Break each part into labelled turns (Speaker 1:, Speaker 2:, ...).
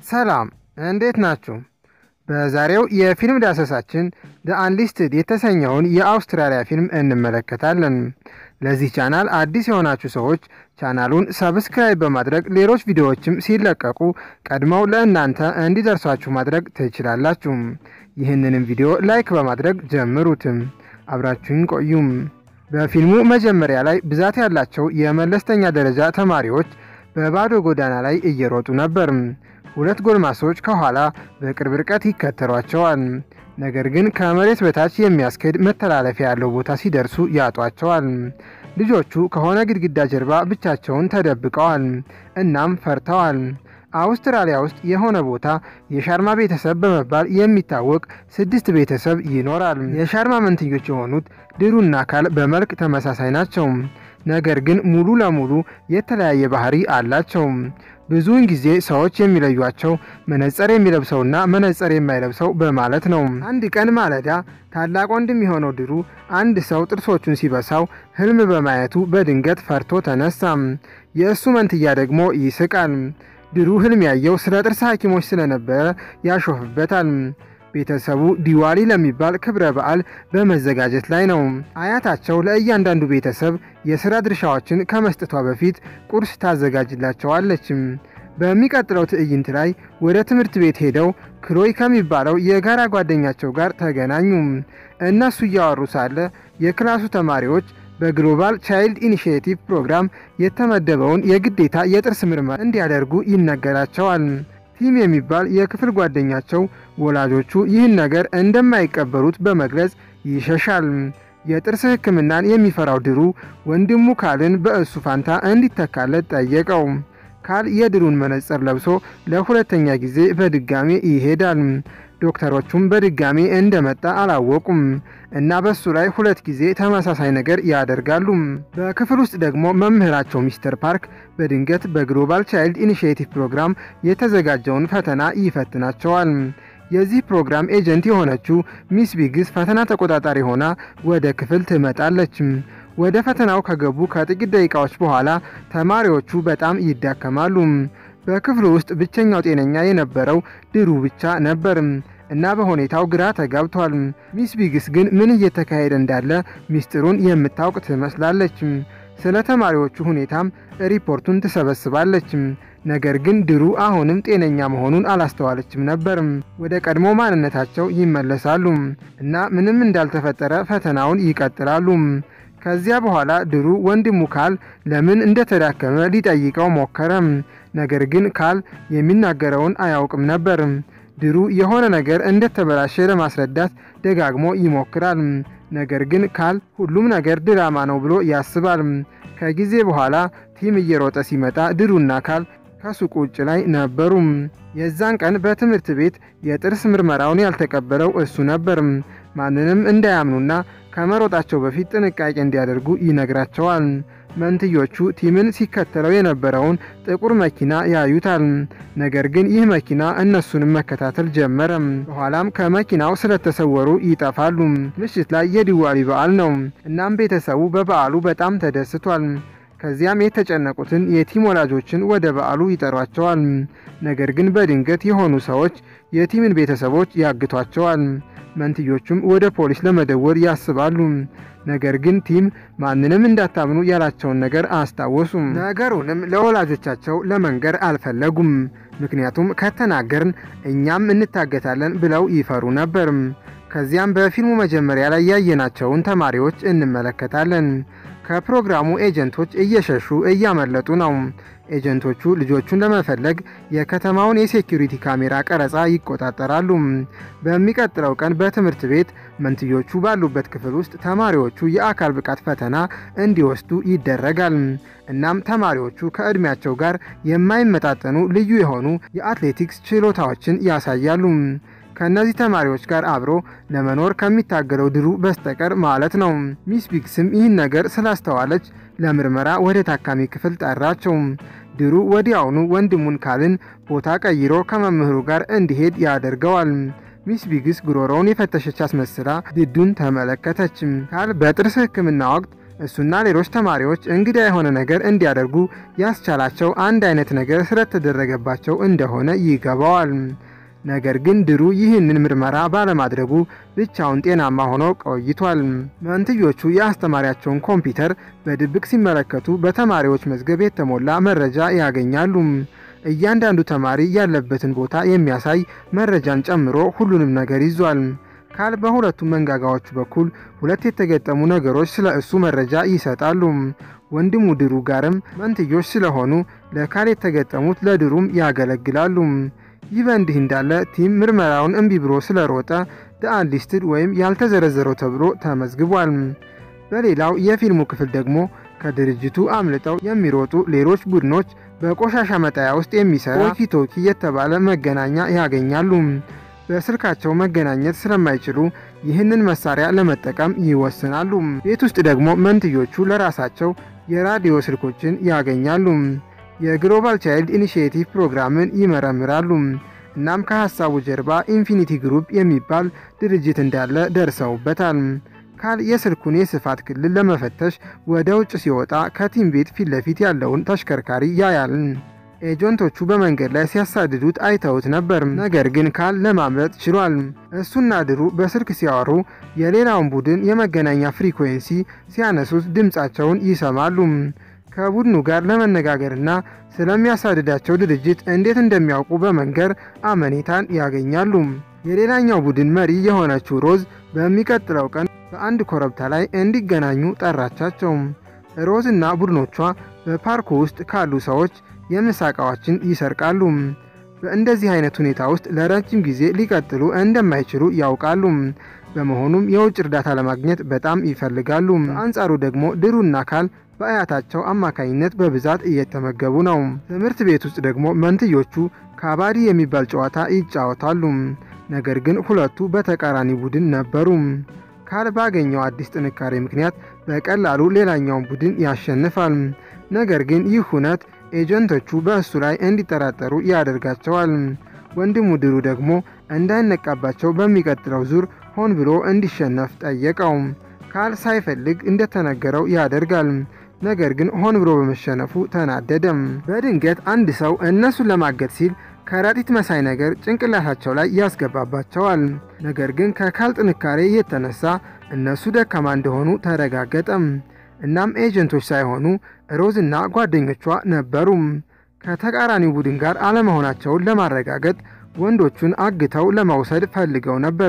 Speaker 1: ሰላም እንዴት ናችሁ? በዛሬው የፊልም ዳሰሳችን ደ አንሊስትድ የተሰኘውን የአውስትራሊያ ፊልም እንመለከታለን። ለዚህ ቻናል አዲስ የሆናችሁ ሰዎች ቻናሉን ሰብስክራይብ በማድረግ ሌሎች ቪዲዮዎችም ሲለቀቁ ቀድመው ለእናንተ እንዲደርሷችሁ ማድረግ ትችላላችሁ። ይህንንም ቪዲዮ ላይክ በማድረግ ጀምሩትም። አብራችሁን ቆዩም። በፊልሙ መጀመሪያ ላይ ብዛት ያላቸው የመለስተኛ ደረጃ ተማሪዎች በባዶ ጎዳና ላይ እየሮጡ ነበር። ሁለት ጎልማሶች ከኋላ በቅርብ ርቀት ይከተሏቸዋል። ነገር ግን ከመሬት በታች የሚያስኬድ መተላለፊያ ያለው ቦታ ሲደርሱ ያጧቸዋል። ልጆቹ ከሆነ ግድግዳ ጀርባ ብቻቸውን ተደብቀዋል። እናም ፈርተዋል። አውስትራሊያ ውስጥ የሆነ ቦታ የሻርማ ቤተሰብ በመባል የሚታወቅ ስድስት ቤተሰብ ይኖራል። የሻርማ መንትዮች የሆኑት ድሩና ካል በመልክ ተመሳሳይ ናቸው። ነገር ግን ሙሉ ለሙሉ የተለያየ ባህሪ አላቸው። ብዙውን ጊዜ ሰዎች የሚለዩቸው መነጽር የሚለብሰውና መነጽር የማይለብሰው በማለት ነው። አንድ ቀን ማለዳ ታላቅ ወንድም የሆነው ድሩ አንድ ሰው ጥርሶቹን ሲበሳው ህልም በማየቱ በድንገት ፈርቶ ተነሳ። የእሱ መንትያ ደግሞ ይስቃል። ድሩ ህልም ያየው ስለ ጥርስ ሐኪሞች ስለነበረ ያሾፍበታል። ቤተሰቡ ዲዋሊ ለሚባል ክብረ በዓል በመዘጋጀት ላይ ነው። አያታቸው ለእያንዳንዱ ቤተሰብ የሥራ ድርሻዎችን ከመስጠቷ በፊት ቁርስ ታዘጋጅላቸዋለች። በሚቀጥለው ትዕይንት ላይ ወደ ትምህርት ቤት ሄደው ክሎይ ከሚባለው የጋራ ጓደኛቸው ጋር ተገናኙ። እነሱ እያወሩ ሳለ የክላሱ ተማሪዎች በግሎባል ቻይልድ ኢኒሺዬቲቭ ፕሮግራም የተመደበውን የግዴታ የጥርስ ምርመራ እንዲያደርጉ ይነገራቸዋል። ቲም የሚባል የክፍል ጓደኛቸው ወላጆቹ ይህን ነገር እንደማይቀበሉት በመግለጽ ይሸሻል። የጥርስ ሕክምናን የሚፈራው ድሩ ወንድሙ ካልን በእሱ ፋንታ እንዲተካለት ጠየቀው። ካል የድሩን መነጽር ለብሶ ለሁለተኛ ጊዜ በድጋሜ ይሄዳል። ዶክተሮቹም በድጋሜ እንደመጣ አላወቁም እና በሱ ላይ ሁለት ጊዜ ተመሳሳይ ነገር ያደርጋሉ። በክፍል ውስጥ ደግሞ መምህራቸው ሚስተር ፓርክ በድንገት በግሎባል ቻይልድ ኢኒሺዬቲቭ ፕሮግራም የተዘጋጀውን ፈተና ይፈትናቸዋል። የዚህ ፕሮግራም ኤጀንት የሆነችው ሚስ ቢግስ ፈተና ተቆጣጣሪ ሆና ወደ ክፍል ትመጣለች። ወደ ፈተናው ከገቡ ከጥቂት ደቂቃዎች በኋላ ተማሪዎቹ በጣም ይዳከማሉ። በክፍሉ ውስጥ ብቸኛው ጤነኛ የነበረው ድሩ ብቻ ነበር እና በሁኔታው ግራ ተጋብቷል። ሚስ ቢግስ ግን ምን እየተካሄደ እንዳለ ሚስጥሩን የምታውቅ ትመስላለች። ስለ ተማሪዎቹ ሁኔታም ሪፖርቱን ትሰበስባለች። ነገር ግን ድሩ አሁንም ጤነኛ መሆኑን አላስተዋለችም ነበር። ወደ ቀድሞ ማንነታቸው ይመለሳሉ እና ምንም እንዳልተፈጠረ ፈተናውን ይቀጥላሉ። ከዚያ በኋላ ድሩ ወንድሙ ካል ለምን እንደተዳከመ ሊጠይቀው ሞከረ። ነገር ግን ካል የሚናገረውን አያውቅም ነበር። ድሩ የሆነ ነገር እንደተበላሸ ለማስረዳት ደጋግሞ ይሞክራል። ነገር ግን ካል ሁሉም ነገር ድራማ ነው ብሎ ያስባል። ከጊዜ በኋላ ቲም እየሮጠ ሲመጣ ድሩና ካል ከሱቁ ውጭ ላይ ነበሩ። የዛን ቀን በትምህርት ቤት የጥርስ ምርመራውን ያልተቀበለው እሱ ነበር። ማንንም እንዳያምኑና ከመሮጣቸው በፊት ጥንቃቄ እንዲያደርጉ ይነግራቸዋል። መንትዮቹ ቲምን ሲከተለው የነበረውን ጥቁር መኪና ያዩታል። ነገር ግን ይህ መኪና እነሱንም መከታተል ጀመረ። በኋላም ከመኪናው ስለተሰወሩ ይጠፋሉ። ምሽት ላይ የዲዋሊ በዓል ነው። እናም ቤተሰቡ በበዓሉ በጣም ተደስቷል። ከዚያም የተጨነቁትን የቲም ወላጆችን ወደ በዓሉ ይጠሯቸዋል። ነገር ግን በድንገት የሆኑ ሰዎች የቲምን ቤተሰቦች ያግቷቸዋል። መንትዮቹም ወደ ፖሊስ ለመደወል ያስባሉ። ነገር ግን ቲም ማንንም እንዳታምኑ ያላቸውን ነገር አስታወሱም። ነገሩንም ለወላጆቻቸው ለመንገር አልፈለጉም። ምክንያቱም ከተናገርን እኛም እንታገታለን ብለው ይፈሩ ነበር። ከዚያም በፊልሙ መጀመሪያ ላይ ያየናቸውን ተማሪዎች እንመለከታለን። ከፕሮግራሙ ኤጀንቶች እየሸሹ እያመለጡ ነው። ኤጀንቶቹ ልጆቹን ለመፈለግ የከተማውን የሴኪሪቲ ካሜራ ቀረጻ ይቆጣጠራሉ። በሚቀጥለው ቀን በትምህርት ቤት መንትዮቹ ባሉበት ክፍል ውስጥ ተማሪዎቹ የአካል ብቃት ፈተና እንዲወስዱ ይደረጋል። እናም ተማሪዎቹ ከዕድሜያቸው ጋር የማይመጣጠኑ ልዩ የሆኑ የአትሌቲክስ ችሎታዎችን ያሳያሉ። ከእነዚህ ተማሪዎች ጋር አብሮ ለመኖር ከሚታገለው ድሩ በስተቀር ማለት ነው። ሚስ ቢግስም ይህን ነገር ስላስተዋለች ለምርመራ ወደ ታካሚ ክፍል ጠራቸው። ድሩ ወዲያውኑ ወንድሙን ካልን ቦታ ቀይሮ ከመምህሩ ጋር እንዲሄድ ያደርገዋል። ሚስ ቢግስ ጉሮሮውን የፈተሸች አስመስላ ድዱን ተመለከተች። ካል በጥርስ ሕክምና ወቅት እሱና ሌሎች ተማሪዎች እንግዳ የሆነ ነገር እንዲያደርጉ ያስቻላቸው አንድ አይነት ነገር ስለተደረገባቸው እንደሆነ ይገባዋል። ነገር ግን ድሩ ይህንን ምርመራ ባለማድረጉ ብቻውን ጤናማ ሆኖ ቆይቷል። መንትዮቹ የአስተማሪያቸውን ኮምፒውተር በድብቅ ሲመለከቱ በተማሪዎች መዝገብ የተሞላ መረጃ ያገኛሉ። እያንዳንዱ ተማሪ ያለበትን ቦታ የሚያሳይ መረጃን ጨምሮ ሁሉንም ነገር ይዟል። ካል በሁለቱም መንጋጋዎቹ በኩል ሁለት የተገጠሙ ነገሮች ስለ እሱ መረጃ ይሰጣሉ። ወንድሙ ድሩ ጋርም መንትዮች ስለሆኑ ለካል የተገጠሙት ለድሩም ያገለግላሉ። ይህ በእንዲህ እንዳለ ቲም ምርመራውን እምቢ ብሎ ስለሮጠ አንሊስትድ ወይም ያልተዘረዘረው ተብሎ ተመዝግቧል። በሌላው የፊልሙ ክፍል ደግሞ ከድርጅቱ አምልጠው የሚሮጡ ሌሎች ቡድኖች በቆሻሻ መጣያ ውስጥ የሚሰራ ቶኪ የተባለ መገናኛ ያገኛሉ። በስልካቸው መገናኘት ስለማይችሉ ይህንን መሳሪያ ለመጠቀም ይወስናሉ። ቤት ውስጥ ደግሞ መንትዮቹ ለራሳቸው የራዲዮ ስልኮችን ያገኛሉ። የግሎባል ቻይልድ ኢኒሺዬቲቭ ፕሮግራምን ይመረምራሉ። እናም ከሀሳቡ ጀርባ ኢንፊኒቲ ግሩፕ የሚባል ድርጅት እንዳለ ደርሰውበታል። ካል የስልኩን የስፋት ክልል ለመፈተሽ ወደ ውጭ ሲወጣ ከቲም ቤት ፊት ለፊት ያለውን ተሽከርካሪ ያያል። ኤጀንቶቹ በመንገድ ላይ ሲያሳድዱት አይተውት ነበር። ነገር ግን ካል ለማምለጥ ችሏል። እሱና ድሩ በስልክ ሲያወሩ የሌላውን ቡድን የመገናኛ ፍሪኩዌንሲ ሲያነሱት ድምፃቸውን ይሰማሉ። ከቡድኑ ጋር ለመነጋገርና ስለሚያሳድዳቸው ድርጅት እንዴት እንደሚያውቁ በመንገር አመኔታን ያገኛሉ። የሌላኛው ቡድን መሪ የሆነችው ሮዝ በሚቀጥለው ቀን በአንድ ኮረብታ ላይ እንዲገናኙ ጠራቻቸው። ሮዝ እና ቡድኖቿ በፓርኩ ውስጥ ካሉ ሰዎች የምሳ ዕቃዎችን ይሰርቃሉ። በእንደዚህ አይነት ሁኔታ ውስጥ ለረጅም ጊዜ ሊቀጥሉ እንደማይችሉ ያውቃሉ። በመሆኑም የውጭ እርዳታ ለማግኘት በጣም ይፈልጋሉ። በአንጻሩ ደግሞ ድሩና ካል በአያታቸው አማካኝነት በብዛት እየተመገቡ ነው። ትምህርት ቤት ውስጥ ደግሞ መንትዮቹ ካባዲ የሚባል ጨዋታ ይጫወታሉ። ነገር ግን ሁለቱ በተቃራኒ ቡድን ነበሩ። ካል ባገኘው አዲስ ጥንካሬ ምክንያት በቀላሉ ሌላኛውን ቡድን ያሸንፋል። ነገር ግን ይህ ሁነት ኤጀንቶቹ በእሱ ላይ እንዲጠራጠሩ ያደርጋቸዋል። ወንድሙ ድሩ ደግሞ እንዳይነቃባቸው በሚቀጥለው ዙር ሆን ብሎ እንዲሸነፍ ጠየቀው። ካል ሳይፈልግ እንደተነገረው ያደርጋል። ነገር ግን ሆን ብሎ በመሸነፉ ተናደደም። በድንገት አንድ ሰው እነሱን ለማገድ ሲል ከረጢት መሳይ ነገር ጭንቅላታቸው ላይ ያስገባባቸዋል። ነገር ግን ከካል ጥንካሬ የተነሳ እነሱ ደካማ እንደሆኑ ተረጋገጠም። እናም ኤጀንቶች ሳይሆኑ ሮዝ እና ጓደኞቿ ነበሩ። ከተቃራኒው ቡድን ጋር አለመሆናቸውን ለማረጋገጥ ወንዶቹን አግተው ለመውሰድ ፈልገው ነበር።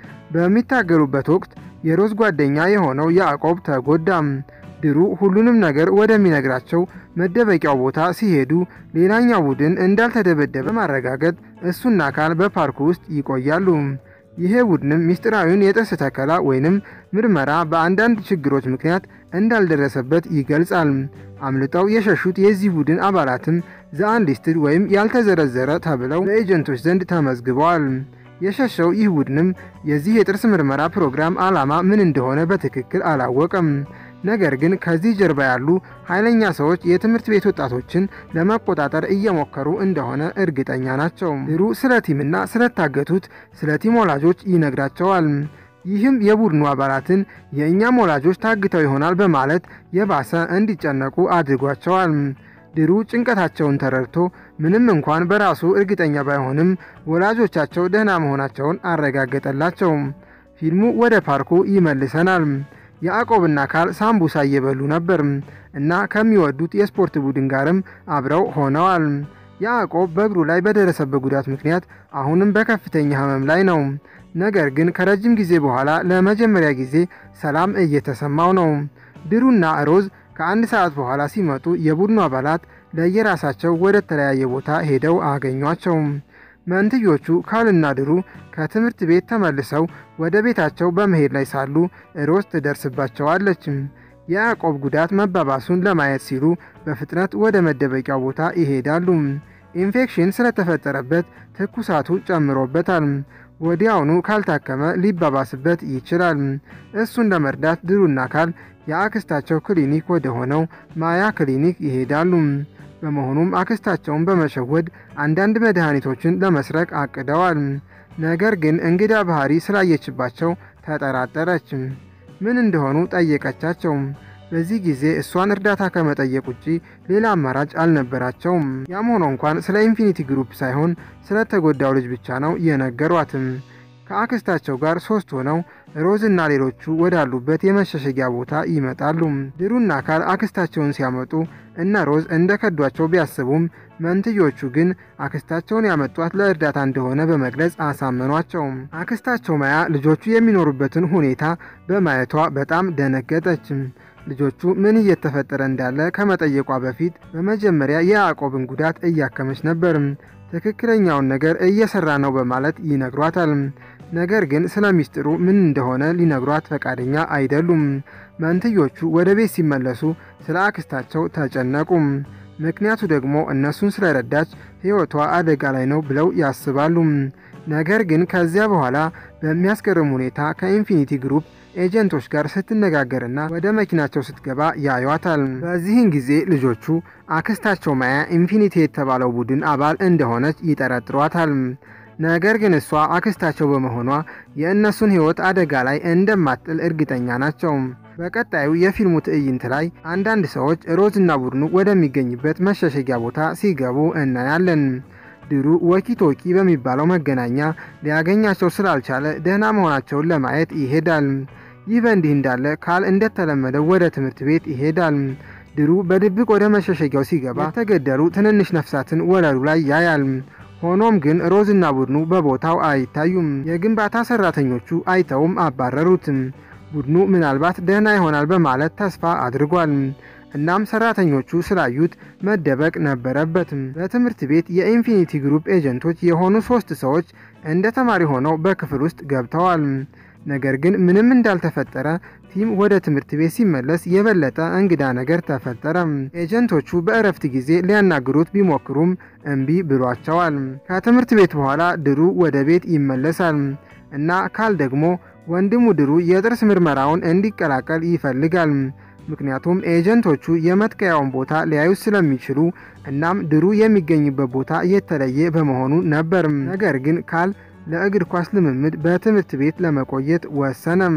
Speaker 1: በሚታገሉበት ወቅት የሮዝ ጓደኛ የሆነው ያዕቆብ ተጎዳም። ድሩ ሁሉንም ነገር ወደሚነግራቸው መደበቂያው ቦታ ሲሄዱ ሌላኛው ቡድን እንዳልተደበደበ ማረጋገጥ እሱና ካል በፓርኩ ውስጥ ይቆያሉ። ይሄ ቡድንም ሚስጥራዊውን የጥርስ ተከላ ወይንም ምርመራ በአንዳንድ ችግሮች ምክንያት እንዳልደረሰበት ይገልጻል። አምልጠው የሸሹት የዚህ ቡድን አባላትም ዘአንሊስትድ ወይም ያልተዘረዘረ ተብለው በኤጀንቶች ዘንድ ተመዝግበዋል። የሸሸው ይህ ቡድንም የዚህ የጥርስ ምርመራ ፕሮግራም ዓላማ ምን እንደሆነ በትክክል አላወቀም። ነገር ግን ከዚህ ጀርባ ያሉ ኃይለኛ ሰዎች የትምህርት ቤት ወጣቶችን ለመቆጣጠር እየሞከሩ እንደሆነ እርግጠኛ ናቸው። ድሩ ስለ ቲምና ስለታገቱት ስለ ቲም ወላጆች ይነግራቸዋል። ይህም የቡድኑ አባላትን የእኛም ወላጆች ታግተው ይሆናል በማለት የባሰ እንዲጨነቁ አድርጓቸዋል። ድሩ ጭንቀታቸውን ተረድቶ ምንም እንኳን በራሱ እርግጠኛ ባይሆንም ወላጆቻቸው ደህና መሆናቸውን አረጋገጠላቸው። ፊልሙ ወደ ፓርኩ ይመልሰናል። ያዕቆብና ካል ሳምቡሳ እየበሉ ነበር እና ከሚወዱት የስፖርት ቡድን ጋርም አብረው ሆነዋል። ያዕቆብ በእግሩ ላይ በደረሰበት ጉዳት ምክንያት አሁንም በከፍተኛ ሕመም ላይ ነው። ነገር ግን ከረጅም ጊዜ በኋላ ለመጀመሪያ ጊዜ ሰላም እየተሰማው ነው። ድሩና ሮዝ ከአንድ ሰዓት በኋላ ሲመጡ የቡድኑ አባላት ለየራሳቸው ወደ ተለያየ ቦታ ሄደው አገኟቸው። መንትዮቹ ካልና ድሩ ከትምህርት ቤት ተመልሰው ወደ ቤታቸው በመሄድ ላይ ሳሉ ሮዝ ትደርስባቸዋለች። የያዕቆብ ጉዳት መባባሱን ለማየት ሲሉ በፍጥነት ወደ መደበቂያው ቦታ ይሄዳሉ። ኢንፌክሽን ስለተፈጠረበት ትኩሳቱ ጨምሮበታል። ወዲያውኑ ካልታከመ ሊባባስበት ይችላል። እሱን ለመርዳት ድሩና ካል የአክስታቸው ክሊኒክ ወደ ሆነው ማያ ክሊኒክ ይሄዳሉ። በመሆኑም አክስታቸውን በመሸወድ አንዳንድ መድኃኒቶችን ለመስረቅ አቅደዋል። ነገር ግን እንግዳ ባህሪ ስላየችባቸው ተጠራጠረች። ምን እንደሆኑ ጠየቀቻቸው። በዚህ ጊዜ እሷን እርዳታ ከመጠየቅ ውጪ ሌላ አማራጭ አልነበራቸውም። ያም ሆኖ እንኳን ስለ ኢንፊኒቲ ግሩፕ ሳይሆን ስለተጎዳው ልጅ ብቻ ነው የነገሯትም። ከአክስታቸው ጋር ሶስት ሆነው ሮዝ እና ሌሎቹ ወዳሉበት የመሸሸጊያ ቦታ ይመጣሉ። ድሩና ካል አክስታቸውን ሲያመጡ እነ ሮዝ እንደ ከዷቸው ቢያስቡም መንትዮቹ ግን አክስታቸውን ያመጧት ለእርዳታ እንደሆነ በመግለጽ አሳመኗቸው። አክስታቸው ማያ ልጆቹ የሚኖሩበትን ሁኔታ በማየቷ በጣም ደነገጠች። ልጆቹ ምን እየተፈጠረ እንዳለ ከመጠየቋ በፊት በመጀመሪያ የያዕቆብን ጉዳት እያከመች ነበር። ትክክለኛውን ነገር እየሰራ ነው በማለት ይነግሯታል። ነገር ግን ስለ ሚስጥሩ ምን እንደሆነ ሊነግሯት ፈቃደኛ አይደሉም። መንትዮቹ ወደ ቤት ሲመለሱ ስለ አክስታቸው ተጨነቁ። ምክንያቱ ደግሞ እነሱን ስለረዳች ሕይወቷ አደጋ ላይ ነው ብለው ያስባሉ። ነገር ግን ከዚያ በኋላ በሚያስገርም ሁኔታ ከኢንፊኒቲ ግሩፕ ኤጀንቶች ጋር ስትነጋገርና ወደ መኪናቸው ስትገባ ያዩዋታል። በዚህን ጊዜ ልጆቹ አክስታቸው ማያ ኢንፊኒቲ የተባለው ቡድን አባል እንደሆነች ይጠረጥሯታል። ነገር ግን እሷ አክስታቸው በመሆኗ የእነሱን ሕይወት አደጋ ላይ እንደማትጥል እርግጠኛ ናቸው። በቀጣዩ የፊልሙ ትዕይንት ላይ አንዳንድ ሰዎች ሮዝና ቡድኑ ወደሚገኝበት መሸሸጊያ ቦታ ሲገቡ እናያለን። ድሩ ወኪቶኪ በሚባለው መገናኛ ሊያገኛቸው ስላልቻለ ደህና መሆናቸውን ለማየት ይሄዳል። ይህ በእንዲህ እንዳለ ካል እንደተለመደው ወደ ትምህርት ቤት ይሄዳል። ድሩ በድብቅ ወደ መሸሸጊያው ሲገባ የተገደሉ ትንንሽ ነፍሳትን ወለሉ ላይ ያያል። ሆኖም ግን ሮዝና ቡድኑ በቦታው አይታዩም። የግንባታ ሰራተኞቹ አይተውም አባረሩትም። ቡድኑ ምናልባት ደህና ይሆናል በማለት ተስፋ አድርጓል። እናም ሰራተኞቹ ስላዩት መደበቅ ነበረበትም። በትምህርት ቤት የኢንፊኒቲ ግሩፕ ኤጀንቶች የሆኑ ሶስት ሰዎች እንደ ተማሪ ሆነው በክፍል ውስጥ ገብተዋል። ነገር ግን ምንም እንዳልተፈጠረ ቲም ወደ ትምህርት ቤት ሲመለስ የበለጠ እንግዳ ነገር ተፈጠረ። ኤጀንቶቹ በእረፍት ጊዜ ሊያናግሩት ቢሞክሩም እምቢ ብሏቸዋል። ከትምህርት ቤት በኋላ ድሩ ወደ ቤት ይመለሳል እና ካል ደግሞ ወንድሙ ድሩ የጥርስ ምርመራውን እንዲቀላቀል ይፈልጋል። ምክንያቱም ኤጀንቶቹ የመትከያውን ቦታ ሊያዩት ስለሚችሉ እናም ድሩ የሚገኝበት ቦታ የተለየ በመሆኑ ነበር። ነገር ግን ካል ለእግር ኳስ ልምምድ በትምህርት ቤት ለመቆየት ወሰነም።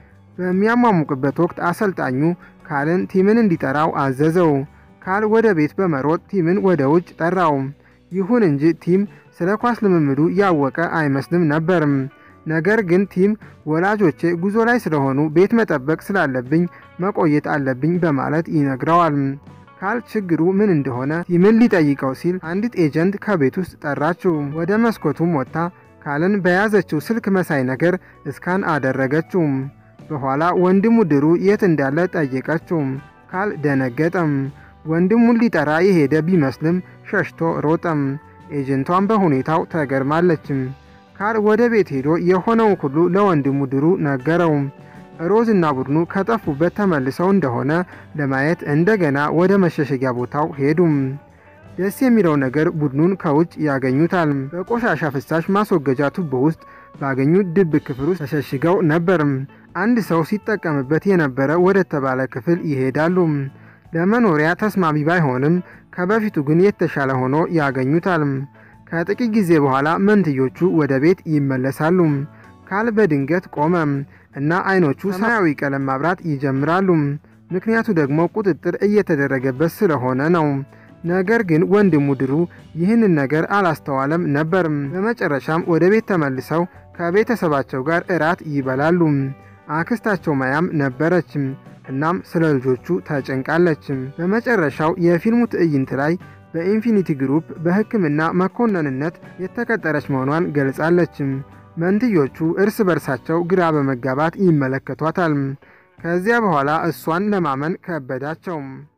Speaker 1: በሚያሟሙቅበት ወቅት አሰልጣኙ ካልን ቲምን እንዲጠራው አዘዘው። ካል ወደ ቤት በመሮጥ ቲምን ወደ ውጭ ጠራው። ይሁን እንጂ ቲም ስለ ኳስ ልምምዱ ያወቀ አይመስልም ነበርም። ነገር ግን ቲም ወላጆቼ ጉዞ ላይ ስለሆኑ ቤት መጠበቅ ስላለብኝ መቆየት አለብኝ በማለት ይነግረዋል። ካል ችግሩ ምን እንደሆነ ቲምን ሊጠይቀው ሲል አንዲት ኤጀንት ከቤት ውስጥ ጠራችው። ወደ መስኮቱም ወጥታ ካልን በያዘችው ስልክ መሳይ ነገር እስካን አደረገችው። በኋላ ወንድሙ ድሩ የት እንዳለ ጠየቀችው። ካል ደነገጠም። ወንድሙን ሊጠራ የሄደ ቢመስልም ሸሽቶ ሮጠም። ኤጀንቷን በሁኔታው ተገርማለችም። ካል ወደ ቤት ሄዶ የሆነውን ሁሉ ለወንድሙ ድሩ ነገረው። ሮዝ እና ቡድኑ ከጠፉበት ተመልሰው እንደሆነ ለማየት እንደገና ወደ መሸሸጊያ ቦታው ሄዱም። ደስ የሚለው ነገር ቡድኑን ከውጭ ያገኙታል። በቆሻሻ ፍሳሽ ማስወገጃ ቱቦ ውስጥ ባገኙት ድብቅ ክፍል ውስጥ ተሸሽገው ነበርም። አንድ ሰው ሲጠቀምበት የነበረ ወደ ተባለ ክፍል ይሄዳሉ። ለመኖሪያ ተስማሚ ባይሆንም ከበፊቱ ግን የተሻለ ሆኖ ያገኙታል። ከጥቂት ጊዜ በኋላ መንትዮቹ ወደ ቤት ይመለሳሉ። ካል በድንገት ቆመ እና አይኖቹ ሰማያዊ ቀለም ማብራት ይጀምራሉ። ምክንያቱ ደግሞ ቁጥጥር እየተደረገበት ስለሆነ ነው። ነገር ግን ወንድሙ ድሩ ይህንን ነገር አላስተዋለም ነበር። በመጨረሻም ወደ ቤት ተመልሰው ከቤተሰባቸው ጋር እራት ይበላሉ። አክስታቸው ማያም ነበረች። እናም ስለ ልጆቹ ተጨንቃለች። በመጨረሻው የፊልሙ ትዕይንት ላይ በኢንፊኒቲ ግሩፕ በሕክምና መኮንንነት የተቀጠረች መሆኗን ገልጻለች። መንትዮቹ እርስ በርሳቸው ግራ በመጋባት ይመለከቷታል። ከዚያ በኋላ እሷን ለማመን ከበዳቸው።